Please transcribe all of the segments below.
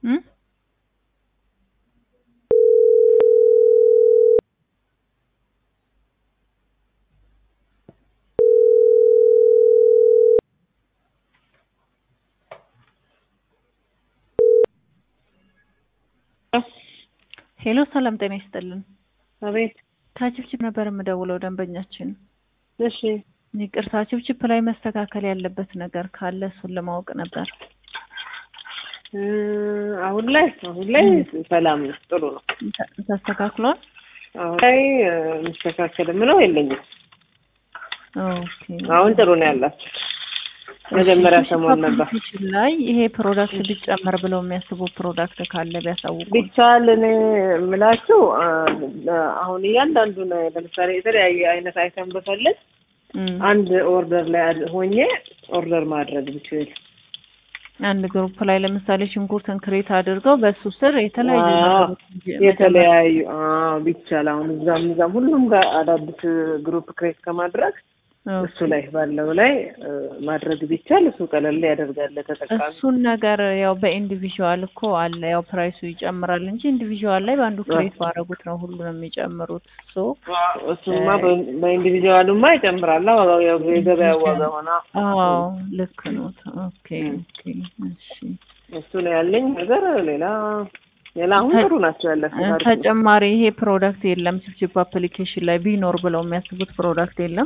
እም? ሄሎ ሰላም ጤና ይስጥልን። አቤት። ከችፕችፕ ነበር የምደውለው ደንበኛችን። እሺ ይቅርታ ችፕችፕ ላይ መስተካከል ያለበት ነገር ካለ እሱን ለማወቅ ነበር። እ አሁን ላይ አሁን ላይ ሰላም ነው፣ ጥሩ ነው። ተ- ተስተካክሏል? አሁን ላይ እ የሚስተካከል ምለው የለኝም። ኦኬ። አሁን ጥሩ ነው ያላችሁ። መጀመሪያ እሺ፣ ሰሞን ነበር ፓኬጅ ላይ ይሄ ፕሮዳክት ቢጨመር ብለው የሚያስቡ ፕሮዳክት ካለ ቢያሳውቁ። ቢቻል እኔ የምላችሁ አ፣ አሁን እያንዳንዱን ለምሳሌ የተለያየ አይነት አይተም ብፈልግ እም፣ አንድ ኦርደር ላይ አድ- ሆኜ ኦርደር ማድረግ ብችል አንድ ግሩፕ ላይ ለምሳሌ ሽንኩርትን ክሬት አድርገው በሱ ስር የተለያዩ አዎ፣ ነገሮች እንጂ መጨመር የተለያዩ አዎ፣ ቢቻል አሁን እዛም እዛም ሁሉም ጋር አዳዲስ ግሩፕ ክሬት ከማድረግ ኦኬ። እሱ ላይ ባለው ላይ እ፣ ማድረግ ቢቻል እሱ ቀለል ያደርጋል ተጠቃሚ። እሱን ነገር ያው በኢንዲቪዥዋል እኮ አለ ያው ፕራይሱ ይጨምራል እንጂ ኢንዲቪዥዋል ላይ በአንዱ ክሬት ባደረጉት ነው ሁሉንም የሚጨምሩት። ሶ እሱማ በ- በኢንዲቪዥዋሉማ ይጨምራል ዋጋው ያው የገበያ ዋጋ ሆና አዎ ልክ ነው። ኦኬ ኦኬ እሺ። እሱ ነው ያለኝ ነገር። ሌላ ሌላ አሁን ጥሩ ናቸው ያላችሁ ታሪክ ነው። ተጨማሪ ይሄ ፕሮዳክት የለም ችፕችፕ አፕሊኬሽን ላይ ቢኖር ብለው የሚያስቡት ፕሮዳክት የለም።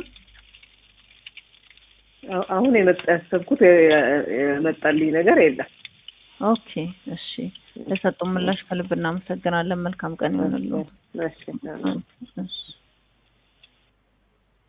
አሁ- አሁን የመጣ ያሰብኩት የ- የ- የመጣልኝ ነገር የለም። ኦኬ እሺ። ለሰጡ ምላሽ ከልብ እናመሰግናለን። መልካም ቀን ይሆንልዎ። እሺ እሺ